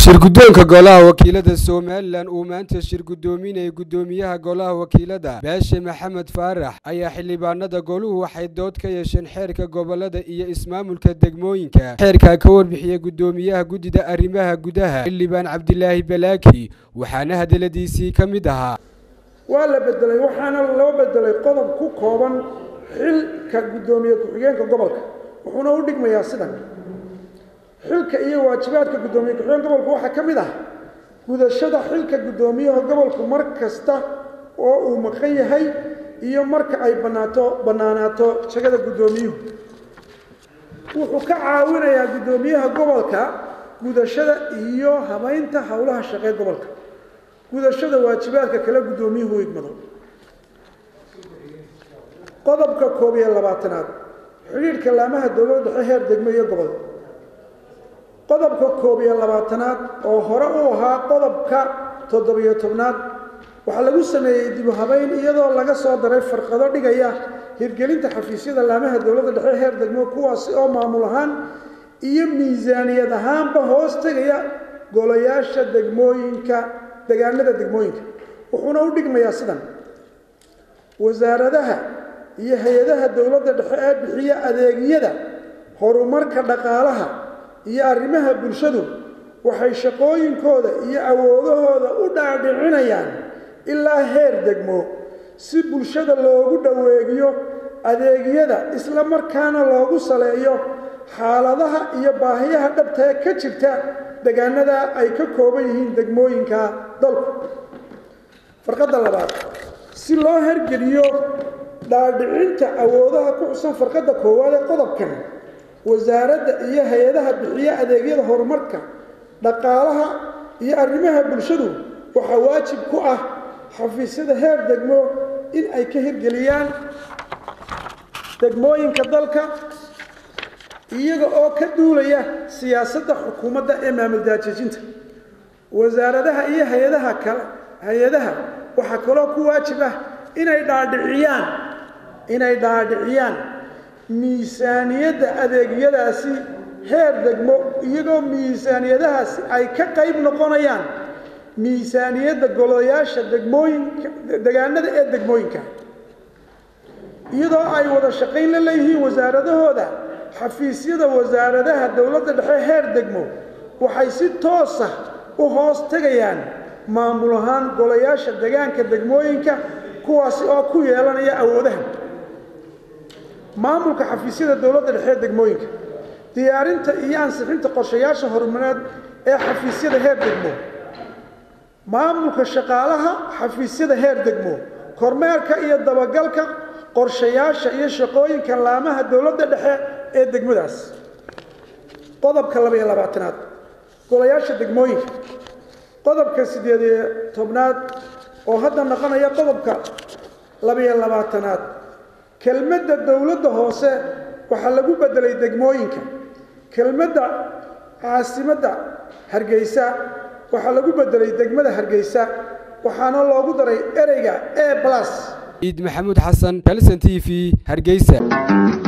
shirguddoonka golaha wakiilada somalilan uu maanta shir guddoominayay guddoomiyaha golaha wakiilada baashe maxamed faarax ayaa xildhibaanada goluhu waxay dood ka yeesheen xeerka gobolada iyo ismaamulka degmooyinka xeerkaa ka warbixiyey guddoomiyaha guddida arrimaha gudaha xildhibaan cabdilaahi balaaki waxaana hadaladiisii ka mid ahaa waa la bedelay waxaana loo bedelay qodob ku kooban xilka guddoomiye ku-xigeenka gobolka wuxuuna u dhigmayaa sidan xilka iyo waajibaadka guddoomiye ku-xigeen gobolku waxaa ka mid ah gudashada xilka guddoomiyaha gobolku mar kasta oo uu maqan yahay iyo marka ay banaato bannaanaato jagada guddoomiyuhu wuxuu ka caawinayaa guddoomiyaha gobolka gudashada iyo habaynta howlaha shaqee gobolka gudashada waajibaadka kale guddoomiyuhu u igmado qodobka koob iyo labaatanaad xidhiidhka laamaha dowladda dhexe heer degmo iyo gobol qodobka koob iyo labaatanaad oo hore u ahaa qodobka toddobiyo tobnaad waxaa lagu sameeyey dibu habeyn iyadoo laga soo daray farqado dhigaya hirgelinta xafiisyada laamaha dowladda dhexe heer degmo kuwaasi oo maamul ahaan iyo miisaaniyad ahaanba hoos tegaya golayaasha degmooyinka degaanada degmooyinka wuxuuna u dhigmayaa sidan wasaaradaha iyo hay-adaha dowladda dhexe ee bixiya adeegyada horumarka dhaqaalaha iyo arrimaha bulshadu waxay shaqooyinkooda iyo awoodahooda u dhaadhicinayaan ilaa heer degmo si bulshada loogu dhoweegiyo adeegyada isla markaana loogu saleeyo xaaladaha iyo baahiyaha dhabtae ka jirta degaanada ay ka kooban yihiin degmooyinka dalku farqadda labaad si loo hergeliyo dhaadhicinta awoodaha ku xusan farqadda koowaad ee qodobkan wasaaradda iyo hay-adaha bixiya adeegyada horumarka dhaqaalaha iyo arrimaha bulshadu waxaa waajib ku ah xafiisyada heer degmo in ay ka hirgeliyaan degmooyinka dalka iyaga oo ka duulaya siyaasadda xukuumadda ee maamul daajejinta wasaaradaha iyo hay-adaha kale hay-adaha waxaa kaloo ku waajib ah inay dhaadhiciyaan inay dhaadhiciyaan miisaaniyadda adeegyadaasi heer degmo iyagoo miisaaniyadahaasi ay ka qayb noqonayaan miisaaniyadda golayaasha degmooyinka degaanada ee degmooyinka iyadoo ay wada shaqayn la leeyihiin wasaaradahooda xafiisyada wasaaradaha dowladda dhexe heer degmo waxay si toosa u hoos tegayaan maamul ahaan golayaasha degaanka degmooyinka kuwaasi oo ku yeelanaya awoodaha maamulka xafiisyada dowladda dhexe ee degmooyinka diyaarinta iyo ansixinta qorshayaasha horumareed ee xafiisyada heer degmo maamulka shaqaalaha xafiisyada heer degmo kormeerka iyo dabagalka qorshayaasha iyo shaqooyinka laamaha dowladda dhexe ee degmadaas qodobka laba iyo labaatanaad golayaasha degmooyinka qodobka siddeed iyo tobnaad oo hadda noqonaya qodobka labiyo labaatanaad kelmadda dowladda hoose waxaa lagu beddelay degmooyinka kelmadda caasimadda hargeysa waxaa lagu beddelay degmada hargeysa waxaana loogu daray ereyga e blas ciid maxamuud xasan kalson t v hargeysa